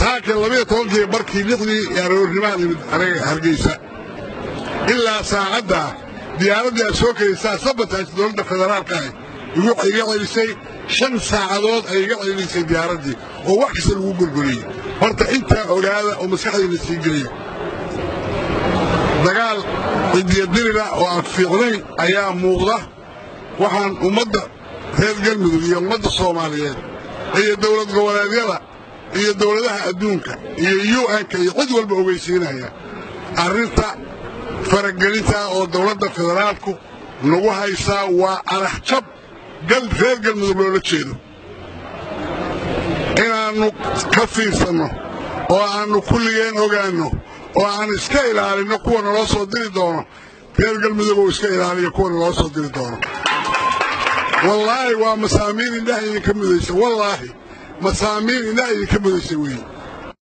saaka labiyo tobankii barkii lixdii aroornimaan imid anaga hargeysa ilaa saacaddaa diyaaraddii aad soo kelisaa sabataas dowladda federaalka ah iga celisay shan saacadood ay iga celisay diyaaraddii oo wax kasta lagu gorgoriyey horta intaa ogaada oo maskaxdayna sii geliya dagaal cidiyadirira oo aan fiicnayn ayaa muuqda waxaan ummadda reer galmudug iyo ummadda soomaaliyeed iyo dowlad goboleedyada iyo dowladaha adduunka iyo un-ka iyo cid walba ogeysiinaya arrinta faragelinta oo dowladda federaalku nagu haysaa waa araxjab reer galmudug loola jeedo inaannu ka fiirsanno oo aannu kulligeen ogaanno oo aan iska ilaalinno kuwa naloo soo diri doono reer galmudug oo iska ilaaliya kuwa naloo soo diri doono wallaahi waa masaamiin indhaha idinka mudaysa wallaahi masaamiin indhaha idinka mudaysa weeye